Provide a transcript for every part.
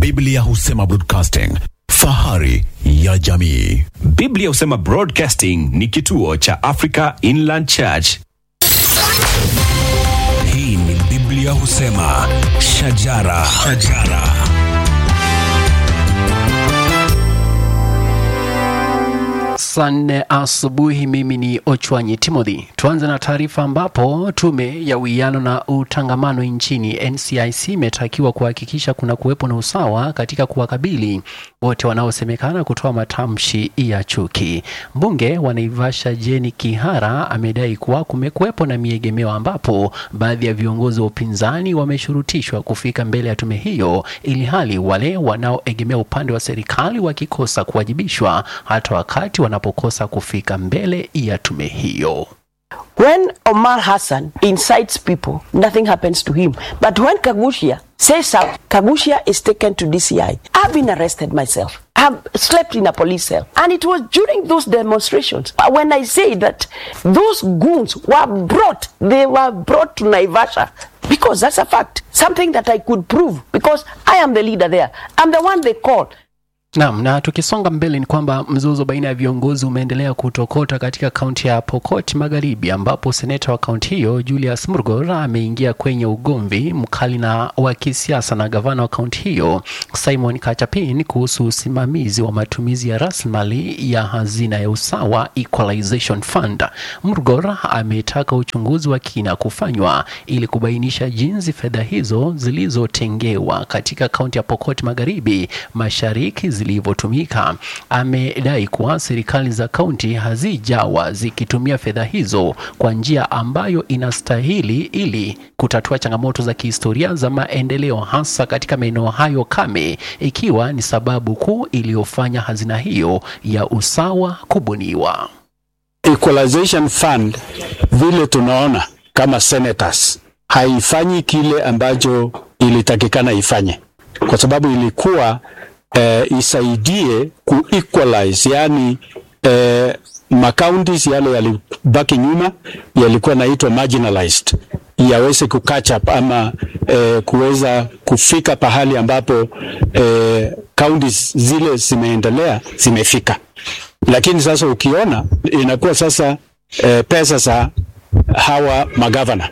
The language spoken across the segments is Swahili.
Biblia husema broadcasting, fahari ya jamii. Biblia husema Broadcasting ni kituo cha Africa Inland Church. Hii ni Biblia husema shajara, shajara. Saa nne asubuhi. Mimi ni Ochwanyi Timothy. Tuanze na taarifa ambapo tume ya uwiano na utangamano nchini NCIC imetakiwa kuhakikisha kuna kuwepo na usawa katika kuwakabili wote wanaosemekana kutoa matamshi ya chuki. Mbunge wa Naivasha Jeni Kihara amedai kuwa kumekuwepo na miegemeo ambapo baadhi ya viongozi wa upinzani wameshurutishwa kufika mbele ya tume hiyo, ili hali wale wanaoegemea upande wa serikali wakikosa kuwajibishwa hata wakati wanapokosa kufika mbele ya tume hiyo. When Omar Hassan incites people, nothing happens to him. But when Kagushia says something, Kagushia is taken to DCI. I've been arrested myself. I've slept in a police cell. And it was during those demonstrations when I say that those goons were brought, they were brought to Naivasha. Because that's a fact. Something that I could prove. Because I am the leader there. I'm the one they call. Naam, na tukisonga mbele ni kwamba mzozo baina ya viongozi umeendelea kutokota katika kaunti ya Pokot Magharibi, ambapo seneta wa kaunti hiyo Julius Murgor ameingia kwenye ugomvi mkali na wa kisiasa na gavana wa kaunti hiyo Simon Kachapin kuhusu usimamizi wa matumizi ya rasilimali ya hazina ya usawa Equalization Fund. Murgor ametaka uchunguzi wa kina kufanywa ili kubainisha jinsi fedha hizo zilizotengewa katika kaunti ya Pokot Magharibi Mashariki zilivyotumika. Amedai kuwa serikali za kaunti hazijawa zikitumia fedha hizo kwa njia ambayo inastahili ili kutatua changamoto za kihistoria za maendeleo hasa katika maeneo hayo kame, ikiwa ni sababu kuu iliyofanya hazina hiyo ya usawa kubuniwa. Equalization Fund vile tunaona kama senators haifanyi kile ambacho ilitakikana ifanye, kwa sababu ilikuwa eh, isaidie ku equalize yani eh, makauntis yale yalibaki nyuma yalikuwa naitwa marginalized yaweze ku catch up ama eh, kuweza kufika pahali ambapo eh, counties zile zimeendelea zimefika, lakini sasa ukiona inakuwa sasa eh, pesa za hawa magavana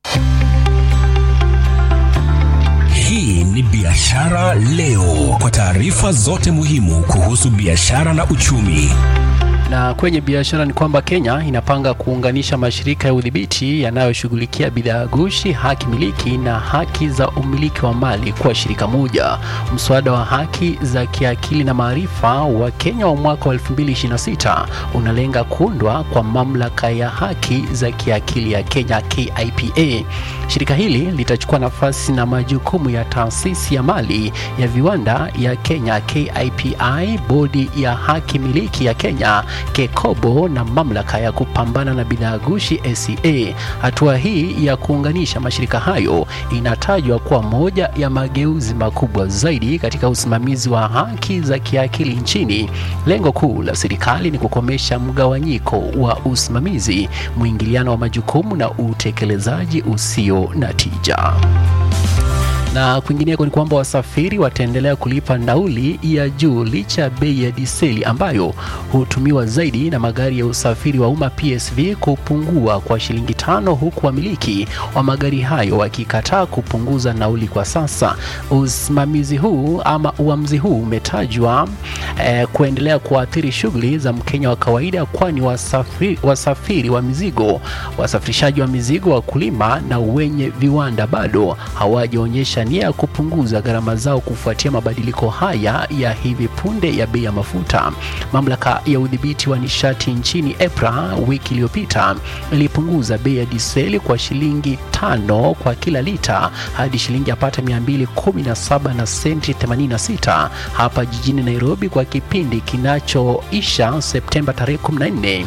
Hii ni Biashara Leo, kwa taarifa zote muhimu kuhusu biashara na uchumi. Na kwenye biashara ni kwamba Kenya inapanga kuunganisha mashirika ya udhibiti yanayoshughulikia bidhaa gushi, haki miliki na haki za umiliki wa mali kuwa shirika moja. Mswada wa haki za kiakili na maarifa wa Kenya wa mwaka wa 2026 unalenga kuundwa kwa mamlaka ya haki za kiakili ya Kenya KIPA. Shirika hili litachukua nafasi na majukumu ya taasisi ya mali ya viwanda ya Kenya KIPI, bodi ya haki miliki ya Kenya KEKOBO na mamlaka ya kupambana na bidhaa gushi ACA. Hatua hii ya kuunganisha mashirika hayo inatajwa kuwa moja ya mageuzi makubwa zaidi katika usimamizi wa haki za kiakili nchini. Lengo kuu la serikali ni kukomesha mgawanyiko wa usimamizi, mwingiliano wa majukumu na utekelezaji usio na tija. Na kwingineko ni kwamba wasafiri wataendelea kulipa nauli ya juu licha ya bei ya diseli ambayo hutumiwa zaidi na magari ya usafiri wa umma PSV kupungua kwa shilingi tano, huku wamiliki wa magari hayo wakikataa kupunguza nauli kwa sasa. Usimamizi huu ama uamuzi huu umetajwa eh, kuendelea kuathiri shughuli za Mkenya wa kawaida, kwani wasafiri, wasafiri wa mizigo, wasafirishaji wa mizigo, wakulima na wenye viwanda bado hawajaonyesha nia ya kupunguza gharama zao kufuatia mabadiliko haya ya hivi punde ya bei ya mafuta. Mamlaka ya udhibiti wa nishati nchini EPRA wiki iliyopita ilipunguza bei ya diseli kwa shilingi tano kwa kila lita hadi shilingi yapata 217 na senti 86 hapa jijini Nairobi kwa kipindi kinachoisha Septemba tarehe 14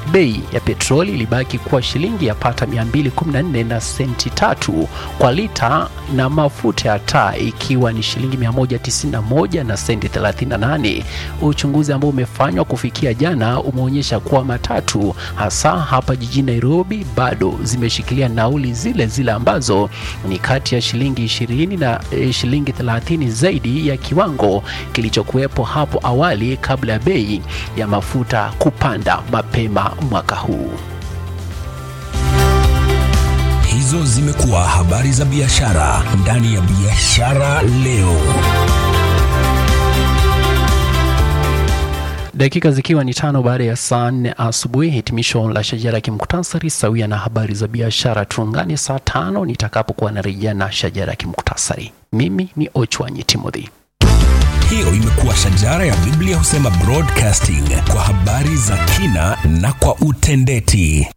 Bei ya petroli ilibaki kuwa shilingi yapata 214 na senti tatu kwa lita na mafuta ya taa ikiwa ni shilingi 191 na senti 38. Uchunguzi ambao umefanywa kufikia jana umeonyesha kuwa matatu hasa hapa jijini Nairobi bado zimeshikilia nauli zile zile ambazo ni kati ya shilingi 20 na eh, shilingi 30 zaidi ya kiwango kilichokuwepo hapo awali kabla ya bei ya mafuta kupanda mapema mwaka huu. Hizo zimekuwa habari za biashara ndani ya Biashara Leo. Dakika zikiwa ni tano baada ya saa nne asubuhi, hitimisho la shajara ya kimuktasari sawia na habari za biashara. Tuungane saa tano nitakapokuwa narejea na shajara ya kimuktasari. Mimi ni Ochwanyi Timothy. Hiyo imekuwa shajara ya Biblia husema broadcasting kwa habari za kina na kwa utendeti.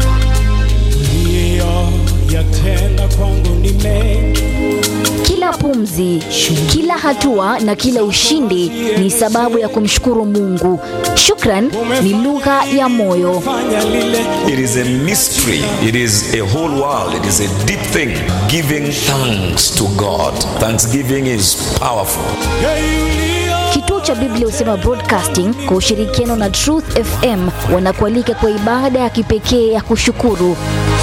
yatenda kwangu ni mengi Kila pumzi, kila hatua na kila ushindi ni sababu ya kumshukuru Mungu. Shukran ni lugha ya moyo. fanya lile It is a mystery. It is a whole world. It is a deep thing. Giving thanks to God. Thanksgiving is powerful. yeyulio Kituo cha Biblia husema Broadcasting kwa ushirikiano na Truth FM wanakualika kwa ibada ya kipekee ya kushukuru.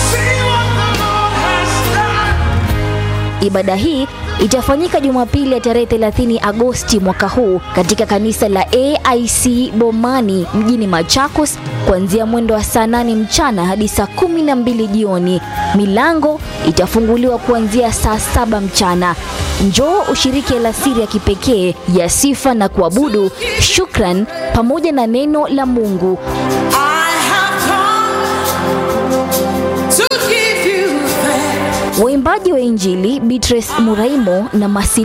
Ibada hii itafanyika Jumapili ya tarehe 30 Agosti mwaka huu katika kanisa la AIC Bomani mjini Machakos kuanzia mwendo wa saa 8 mchana hadi saa 12 jioni. Milango itafunguliwa kuanzia saa saba mchana. Njoo ushiriki alasiri ya kipekee ya sifa na kuabudu, shukran pamoja na neno la Mungu. Waimbaji wa Injili Beatrice Muraimo na Masili